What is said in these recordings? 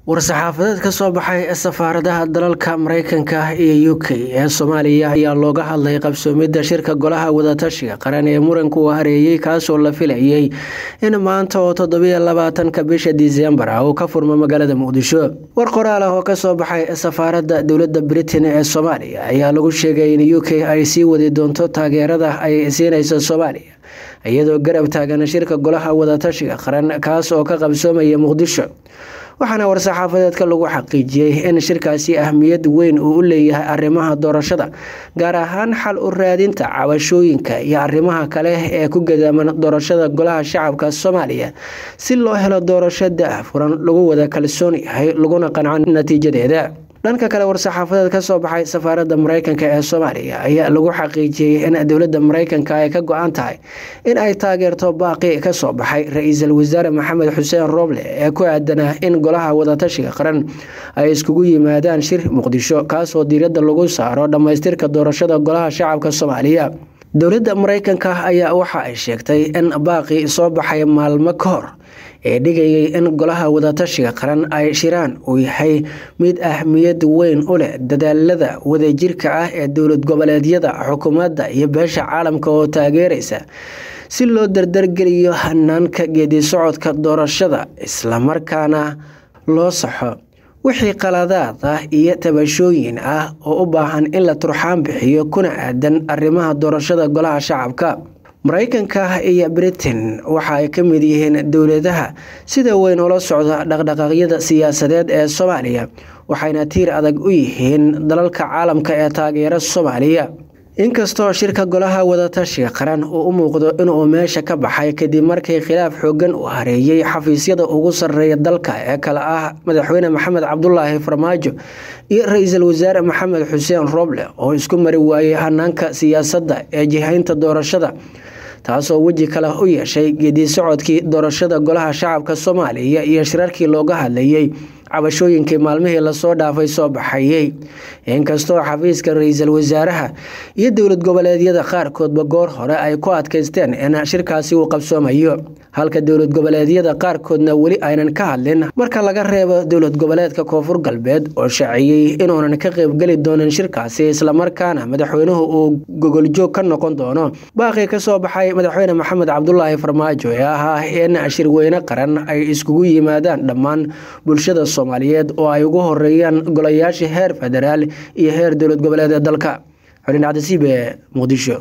war-saxaafadeed ka soo baxay safaaradaha dalalka mareykanka iyo u k ee soomaaliya ayaa looga hadlay qabsoomidda shirka golaha wadatashiga qaran ee muranku hareeyey kaasoo la filayay in maanta oo toddobiyo labaatanka bisha disembar ah uu ka furmo magaalada muqdisho war qoraal ah oo kasoo baxay safaaradda dowladda britain ee soomaaliya ayaa lagu sheegay in u k ay sii wadi doonto taageerada ay siinayso soomaaliya iyadoo garab taagan shirka golaha wadatashiga qaran kaas oo ka qabsoomaya muqdisho waxaana war-saxaafadeedka lagu xaqiijiyey in shirkaasi ahmiyad weyn uu u leeyahay arrimaha doorashada gaar ahaan xal u raadinta cabashooyinka iyo arrimaha kale ee ku gadaaman doorashada golaha shacabka soomaaliya si loo helo doorasho da-furan lagu wada kalsoon yahay laguna qanco natiijadeeda dhanka kale war-saxaafadeed ka soo baxay safaaradda mareykanka ee soomaaliya ayaa lagu xaqiijiyey in dowladda mareykanka ay ka go-an tahay in ay taageerto baaqi ka soo baxay ra-iisul wasaare maxamed xuseen rooble ee ku aadanaa in golaha wadatashiga qaran ay iskugu yimaadaan shir muqdisho kaasoo diiradda lagu saaro dhammaystirka doorashada golaha shacabka soomaaliya dowladda mareykanka ayaa waxa ay sheegtay in baaqi soo baxay maalmo ka hor ee dhigayay in golaha wadatashiga qaran ay shiraan uu yahay mid ahmiyad weyn u leh dadaalada wadajirka ah ee dowlad goboleedyada xukuumadda iyo beesha caalamka oo taageeraysa si loo dardargeliyo hanaanka geedi socodka doorashada islamarkaana loo saxo wixii qaladaad ah iyo tabashooyin ah oo u baahan in la turxaan bixiyo kuna aadan arrimaha doorashada golaha shacabka mareykanka iyo britain waxa ay ka mid yihiin dowladaha sida weyn ula socda dhaqdhaqaaqyada siyaasadeed ee soomaaliya waxayna tiir adag u yihiin dalalka caalamka ee taageera soomaaliya inkastoo shirka golaha wadatashiga qaran uu u muuqdo inuu meesha ka baxay kadib markii khilaaf xoogan uu hareeyey xafiisyada ugu sarreeya dalka ee kale ah madaxweyne maxamed cabdulaahi farmaajo iyo ra-iisul wasaare maxamed xuseen rooble oo isku mari waayey hanaanka siyaasadda ee jihaynta doorashada taasoo weji kale u yeeshay geedi socodkii doorashada golaha shacabka soomaaliya iyo shirarkii looga hadlayay cabashooyinkii maalmihii lasoo dhaafay soo baxayey inkastoo xafiiska ra-iisul wasaaraha iyo dowlad goboleedyada qaarkoodba goor hore ay ku adkaysteen in shirkaasi uu qabsoomayo halka dowlad goboleedyada qaarkoodna weli aynan ka hadlin marka laga reebo dowlad goboleedka koonfur galbeed oo shaaciyey inuunan ka qeybgeli doonin shirkaasi islamarkaana madaxweynuhu uu gogoljoog ka noqon doono baaqii kasoo baxay madaxweyne maxamed cabdulaahi farmaajo ee ahaa in shirweyne qaran ay iskugu yimaadaan dhammaan bulshada soomaaliyeed oo ay ugu horeeyaan golayaasha heer federaal iyo heer dowlad goboleed ee dalka xulin cabdisiibe muqdisho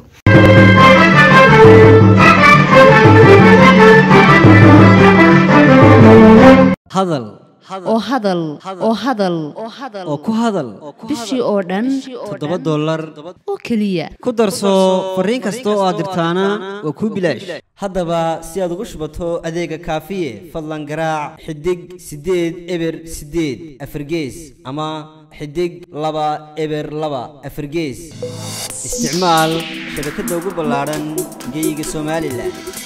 hadal oo hadal oo hadal oo ku hadal bishii oo dhan toddoba dollar oo keliya ku darso fariin kasta oo aad dirtaana waa kuu bilaash haddaba si aad ugu shubato adeega kaafiye fadlan garaac xidig siddeed eber siddeed afargees ama xidig laba eber laba afargees isticmaal shabakadda ugu ballaadhan geyga somalilan